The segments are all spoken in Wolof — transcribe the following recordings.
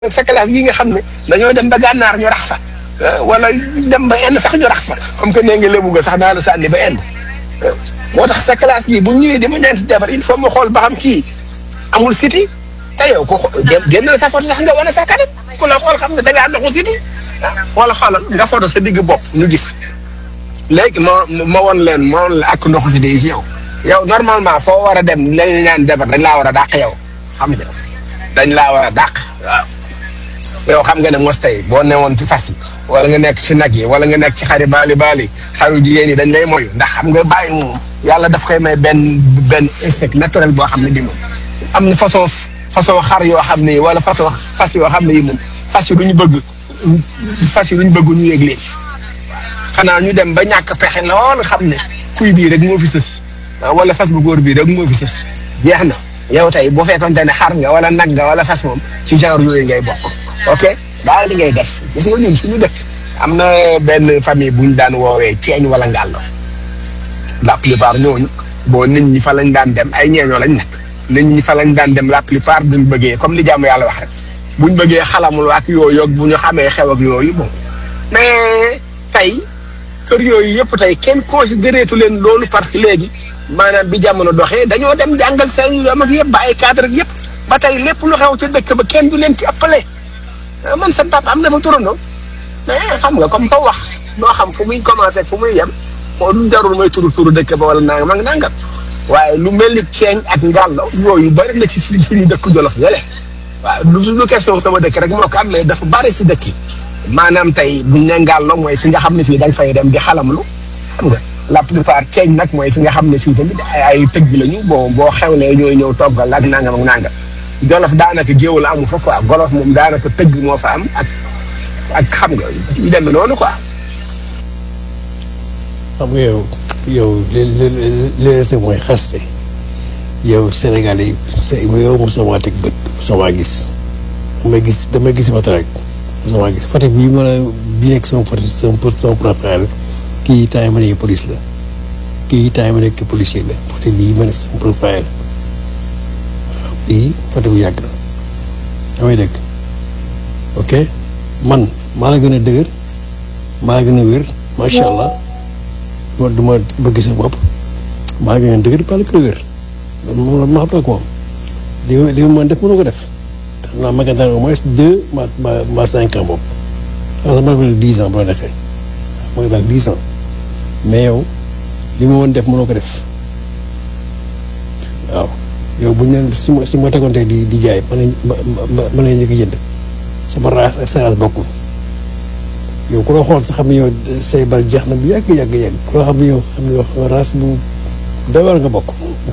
sa classe gi nga xam ne dañoo dem ba gànnaar ñu rax fa wala dem ba end sax ñu rax fa comme que nee nga lébu nga sax naa la sànni ba end moo tax sa classe gi bu ñëwee dama ñaan si jabar il faut ma xool ba xam kii amul siti te yow ko génn sa photo sax nga wane sa kanam ku la xool xam ne da ngaa doxu siti wala xoolal nga photo sa digg bopp ñu gis léegi ma ma won leen ma won la ak ndoxu siti yi si yow yow normalement foo war a dem lañ ñaan jabar dañ laa war a dàq yow xam nga dañ laa war a dàq waaw yow xam nga ne mos tey boo newoon ci fas yi wala nga nekk ci nag yi wala nga nekk ci xari baali baali xaru jigéen yi dañ lay moyu ndax xam nga bàyyi moom yàlla daf koy may benn benn insecte naturel boo xam ne di moom am na façon façon xar yoo xam ne wala façon fas yoo xam ne yi moom fas yi du ñu bëgg fas yi du ñu bëgg ñu yëg leen xanaa ñu dem ba ñàkk pexe lool xam ne kuy bii rek moo fi sës wala fas bu góor bii rek moo fi sës jeex na yow tey boo fekkonte ne xar nga wala nag nga wala fas moom ci genre yooyu ngay bokk ok daal li ngay def gis nga ñun suñu dëkk am na benn famille bu ñu daan woowee ceeñ wala ngàllo la plupart ñooñu boo nit ñi fa lañ daan dem ay ñeeñoo lañ nekk nit ñi fa lañ daan dem la plupart buñ bëggee comme li jàmm yàlla wax rek buñ bëggee xalamul ak yooyu ak bu ñu xamee xew ak yooyu bon mais tey kër yooyu yëpp tey kenn considéré tu leen loolu parce que léegi maanaam bi jamono doxee dañoo dem jàngal seen doom ak yëpp ba ay cadre ak yëpp ba tey lépp lu xew ca dëkk ba kenn du leen ci ëppale man sa papa am na fa turandoo mais xam nga comme ko wax doo xam fu muy commencé fu muy yem moo du jarul mooy turu turu dëkk ba wala nangam ak nangam waaye lu mel ni ceeñ ak ngàllo yooyu bëri na ci suñu dëkk jolof yële waaw lu lu question sama dëkk rek moo ko am mais dafa bëri si dëkk yi maanaam tey buñ ne ngàllo mooy fi nga xam ne fii dañ fay dem di xalamlu xam nga la plupart ceeñ nag mooy fi nga xam ne fii tamit ay ay tëgg lañu bon boo xewlee ñooy ñëw toggal ak nangam ak nangam jolof daanaka géewul amu fa quoi golof moom daanaka tëgg moo fa am ak ak xam nga yu demee noonu quoi. xam nga yow yow li li li li mooy xaste yow Sénégal yi yow mosuma teg bët mosuma gis damay gis damay gis photo rek mosuma gis photo bii ma la bii nekk sama photo sama sama profil kii temps yi ma nekk police la kii temps yi ma nekk policier la photo bii ma ne sama profil bii photo bu yàgg la damay dëgg ok man maa la gën a dëgër maa la gën a wér macha allah ma du ma bëgg sa bopp maa la gën a dëgër maa la gën a wér moom ma xam ko moom li ma li ma mën def mënu ko def xam naa ma gën au moins deux ma ma ma cinq ans boobu parce que ma gën dix ans bu la defee ma gën dix ans mais yow li ma mën def mënoo ko def waaw yow bu ñu leen si ma si ma tegoon tey di di jaay mën nañ ma mën nañ njëkk jënd sama raas ak sa raas bokkul yow ku la xool sa xam ne yow say bal jeex na bu yàgg yàgg yàgg ku la xam ne yow xam ne yow raas bu doy war nga bokk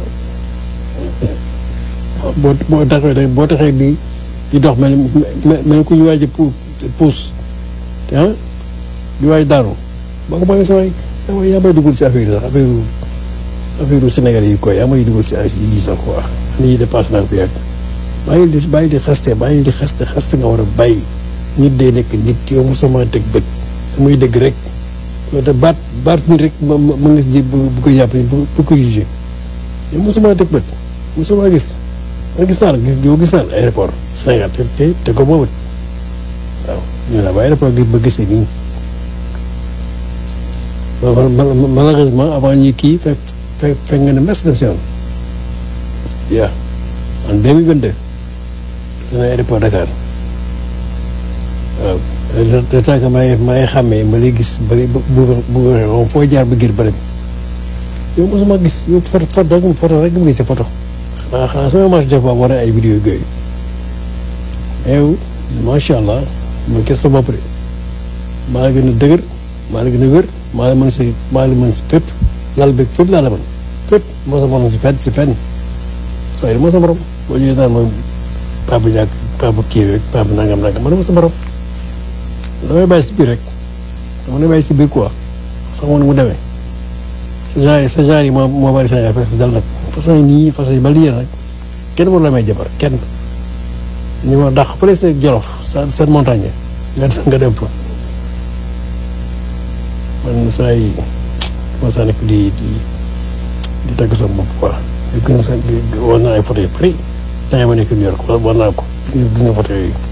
boo boo taxee da boo taxee di di dox mel mel ku ñu waaj a puus ah di waaj daanu boo ko mënee sa waay yaa may dugal si affaire yi sax affaire affaire Sénégal yi koy yaa may dugal si ay yi sax quoi ni ñuy dépassé naa ko yàgg bàyyi di bàyyi di xaste bàyyi di xaste xaste nga war a bàyyi nit day nekk nit yow mosuma teg bët muy dëgg rek te baat baat nit rek ma ma nga si bu ko jàpp bu bu ko jugé yow mosuma teg bët mosuma gis ma gis naa la gis yow gis naa la aéroport Sénégal te te te ko boobu waaw ñu la ba aéroport gi ba gisee nii malheureusement avant ñuy kii fekk fekk fekk nga ne mes dem si yoon yaa en 2022 dana aéroport Dakar waaw le temps que may may xàmmee ma lay gis ba bu bu bu waxee foo jaar ba gër ba dem yow mosuma gis yow photo photo rek photo rek nga gis photo xanaa xanaa sama marché def ba war ay vidéo yooyu mais yow macha allah ma gis sa bopp de maa la gën a dëgër maa la gën a wér maa la mën si maa la mën si fépp lal beeg fépp laa la mën fépp moo sa morom si fenn si fenn sooy moo sa morom boo ñëwee daal mooy papa ñàkk papa kii rek papa nangam nangam ma ne ma sa morom damay bàyyi si biir rek dama ne bàyyi si biir quoi sax moom mu demee sa genre sa genre yi moo moo bari sa affaire dal nag façon yi nii façon yi ba lii rek kenn war la may jabar kenn ñu ma dàq pële sa jolof sa seen montagne nga nga dem fa man saa yi ma saa nekk di di di tagg sa bopp quoi gën sa war naa ay photo yu bëri temps ma nekk New York war naa ko gis nga photo yooyu